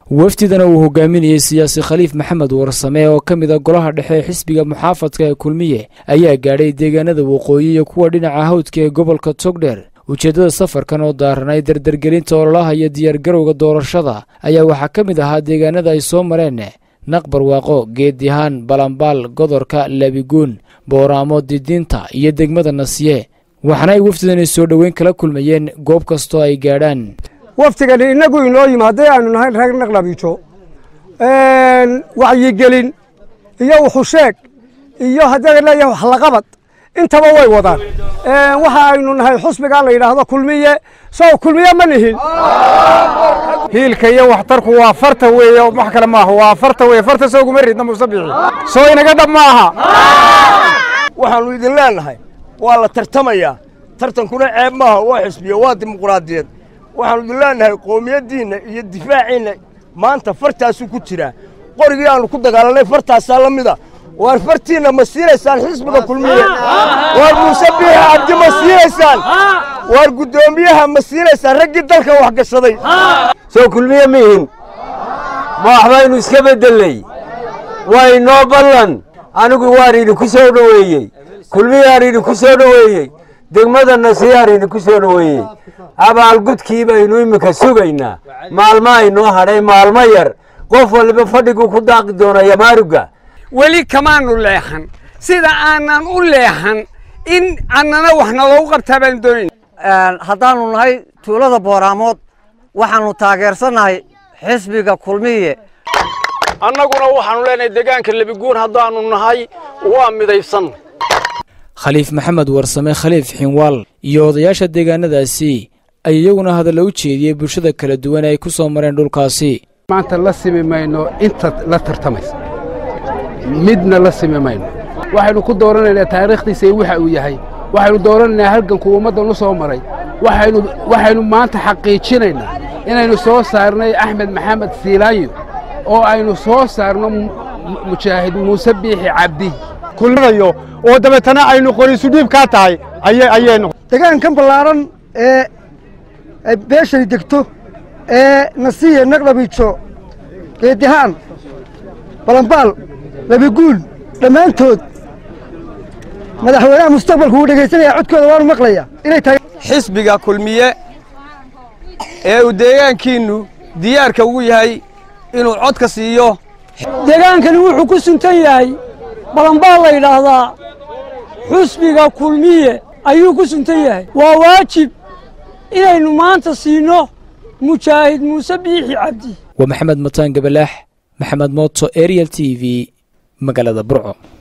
wafdidana uu hogaaminayey siyaasi khaliif maxamed warsame oo ka mid a golaha dhexe ee xisbiga muxaafadka ee kulmiye ayaa gaadhay deegaanada waqooyi iyo kuwa dhinaca hawdka ee gobolka togdheer ujeeddada safarkan oo daaranay dardargelinta ololaha iyo diyaargarowga doorashada ayaa waxaa ka mid ahaa deegaanada ay soo mareen naqbarwaaqo geedihaan balambaal godorka labiguun booraamo didiinta iyo degmada nasiye waxaana ay wafdidani soo dhoweyn kala kulmayeen goob kastoo ay gaadhaan waftigani innagu inoo yimi haddii aynu nahay reer naqlabiijo wacyigelin iyo wuxusheeg iyo haddii leeyahay waxlaqabad intaba way wadaan waxa aynu nahay xusbigaa la yidhaahdo kulmiye sow kulmiye ma nihin hiilka iyo waxtarku waa farta weeye wax kale maaha waa farta weeye farta soo kuma ridna musabixi soo inaga dhab ma aha waxaannu idin leennahay waa la tartamayaa tartankuna ceeb maaha waa xisbiyo waa dimuquraadiyad waxaannu idin leennahay qoomiyaddiinna iyo difaaciinna maanta fartaasuu ku jiraa qorigii aannu ku dagaalanay fartaasaa la mida waar fartiinna ma siinaysaan xisbiga kulmiye waar muuse biixi cabdi ma siinaysaan waar guddoomiyaha ma siinaysaan raggii dalka wax gashaday soo kulmiye mihin ma waxbaynu iska beddelley waa inoo ballan anigu waan idinku soo dhoweeyey kulmiyaan idinku soo dhoweeyey degmada nasiyaan idinku soo dhoweeyey abaalgudkii baynu iminka sugaynaa maalmo aynoo hadhay maalmo yar qof waliba fadhiguu ku daaqi doona yamaaruga weli kamaanu leexan sida aanan u leexan in annana wax naloogu qabtaa baanu doonayn haddaannu nahay tuulada booraamood waxaannu taageersannahay xisbiga kulmiye annaguna waxaannu leenahay deegaanka lebiguun haddaannu nahay waa midaysan khaliif maxamed warsame khaliif xinwaal iyo odayaasha deegaanadaasi ay iyaguna hadalla u jeediyey bulshada kala duwan ee ay ku soo mareen dhulkaasi maanta la simi mayno inta la tartamaysa midna la simi mayno waxaynu ku dooranaynaa taariikhdiisa iyo waxa uu yahay waxaynu dooranaynaa halgankuu ummaddan u soo maray waxaynu waxaynu maanta xaqiijinaynaa inaynu soo saarnay axmed maxamed siilaanyo oo aynu soo saarno mujaahid muuse biixi cabdi kulminayo oo dabeetana aynu qoriisu dhiibkaa tahay ayaynu degaankan ballaaran ee beeshay degto ee nasiya naqlabiijo geedihaan balambaal labiguul dhammaantood madaxweynaha mustaqbalku wuu dhegaysanaya codkooda waanu maqlaya inay tahay xisbiga kulmiye ee uu deegaankiinnu diyaarka ugu yahay inuu codka siiyo degaankani wuxuu ku suntan yahay balambaal la yidhaahdaa xusbiga kulmiye ayuu ku suntan yahay waa waajib inaynu maanta siinno mujaahid muuse biixi cabdi waa maxamed mataan gabalaax maxamed mooto ariel t v magaalada burco